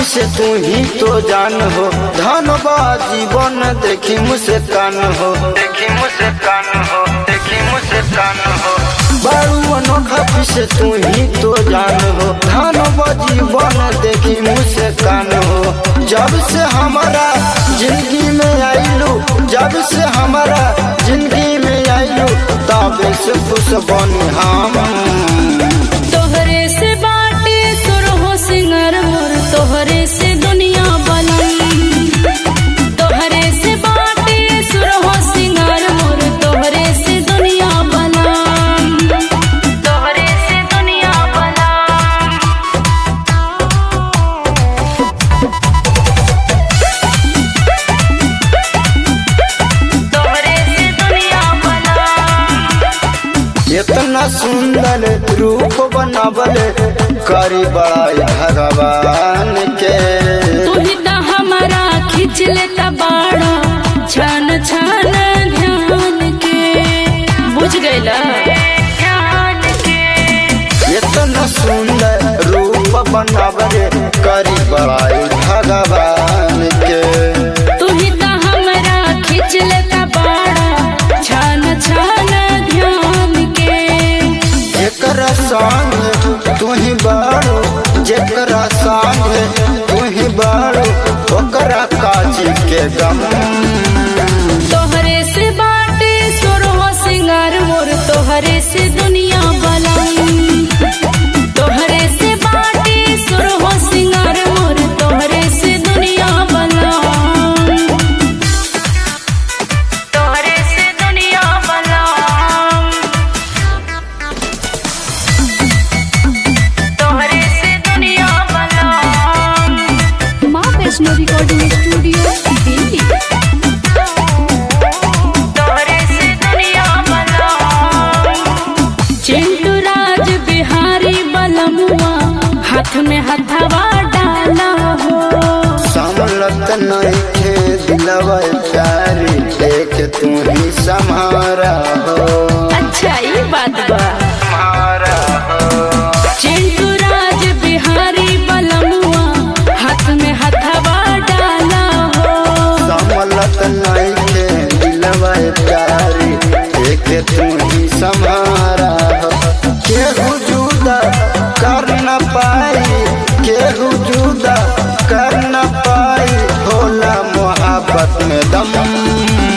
से तू ही तो जान हो धनबा जीवन देखी मुझसे कान हो देखी मुझसे कान हो देखी मुझसे कान हो बारू अनोखा से तू ही तो जान हो धनबा जीवन देखी मुझसे कान हो जब से हमारा जिंदगी में आईलू जब से हमारा जिंदगी में आईलू तबे से खुश बनी हम तोहरे से बाटे सुर हो सिंगर मोर तोहरे से दुनिया बनई तोहरे से बाटे सुर हो सिंगर मोर तोहरे से दुनिया बनई तोहरे से दुनिया बनई तोहरे से दुनिया बनई इतना सुंदर रूप बनावल करी बड़ाई भगवान के तू ही तो हमारा खींच लेता बाड़ा छान छान ध्यान के बुझ गईला ध्यान के इतना सुंदर रूप बनावल करी बड़ाई भगवान के तू ही तो हमारा खींच लेता बाड़ा छान छान ध्यान के जेकरा संग तू ही बाड़ो जेकरा संग तू ही बाड़ो ओकरा काजी के गम तोहरे से बाटे सुर हो सिंगार मोर तोहरे से दुनिया बलाई तोहरे से बाटे सुर हो सिंगार मोर तोहरे से दुनिया बलाई तोहरे से दुनिया बलाई तोहरे से दुनिया बलाई माँ वैष्णो रिकॉर्डिंग स्टूडियो दिल्ली तोहरे से दुनिया बनई चिंटू राज बिहारी बलमुआ हाथ में हथवा डाला हो समलत नहीं थे दिलवा प्यारी देख तू ही समारा हो अच्छा ये बात बा हमारा हो चिंटू राज बिहारी बलमुआ हाथ में हथवा डाला हो समलत नहीं थे दिलवा प्यारी देख तू ही समारा हो केहू जुदा कर न पाई केहू जुदा कर न पाई होला मोहब्बत में दम